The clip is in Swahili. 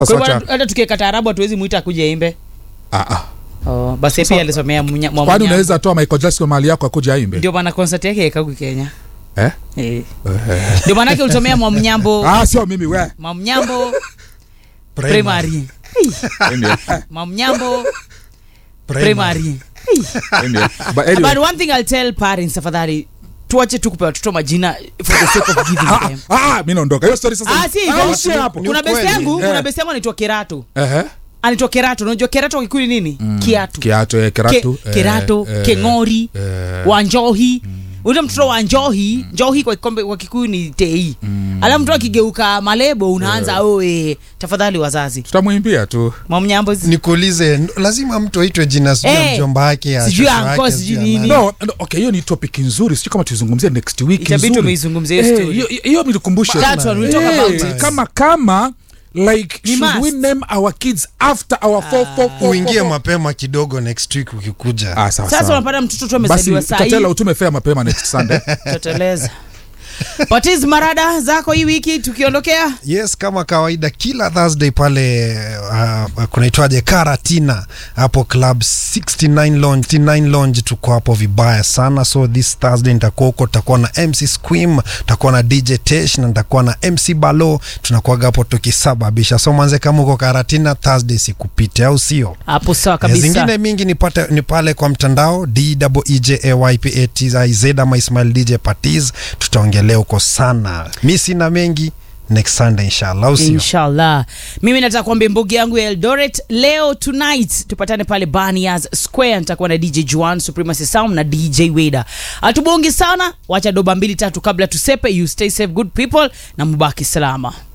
Sasa Kwa hivyo wacha- hata tukiweka taarabu hatuwezi mwita akuja imbe Ah, ah. oh, basi pia alisomea Munya- kwani Mwamunyambo. unaweza toa michael jackson mahali yako akuja aimbe ndio maana concert yake ikagu kenya eh? Eh. ndio maanake ulisomea mwamnyambo ah, sio mimi we mwamnyambo primary mwamnyambo primary But anyway, but one thing i'll tell parents tafadhali tuache tu kupea watoto majina for the sake of giving ah, them ah, mi naondoka hiyo story sasa ah si hivyo. ishie hapo Ni kuna besti ukweli. yangu Eh. kuna besti yangu anaitwa kerato Ehe. anaitwa kerato unajua kerato kwa kikuyu ni nini kiatu kiato eh, keratu Ke, kerato eh, keng'ori eh, wanjohi ule mtoto wa njohi njohi kwa kikombe kwa kikuyu ni tei alafu mtoto akigeuka malebo unaanza oe tafadhali wazazi tutamwimbia tu mwamnyambo nikuulize n- lazima mtu aitwe jina sijui ya Eh, mjomba wake ya sijui shosho uncle, wake, sijui ya nini. nani. no, no, okay hiyo ni topic nzuri sijui kama tuizungumzie next week Itabidi nzuri. tumeizungumzia hiyo Eh, story. hiyo- hiyo nilikumbushe That one, we'll talk Eh, about it. kama kama like We should we must. name our kids after our four, four, four, uingie four, four? mapema kidogo next week ukikuja Ah, sawa, sasa sawa. unapata mtoto tu basi amezaliwa saa tatela hii utume fea mapema next sunday toteleza patiz marada zako hii wiki tukiondokea yes kama kawaida kila thursday pale uh, kunaitwaje karatina hapo club 69 lounge 69 lounge tuko hapo vibaya sana so this thursday nitakuwa huko tutakuwa na mc squim tutakuwa na dj tesh na nitakuwa na mc balo tunakuaga hapo tukisababisha so manze kama uko karatina thursday sikupite au sio hapo sawa Eh, kabisa zingine mingi ni, pate, ni pale kwa mtandao dejaypatz ama ismail dj patiz tutaongelea huko sana mi sina mengi next sunday inshallah au sio inshallah mimi nataka kuambia mbogi yangu ya eldoret leo tonight tupatane pale banias square nitakuwa na dj juan supremacy sound na dj weda hatubongi sana wacha doba mbili tatu kabla tusepe you stay safe good people na mubaki salama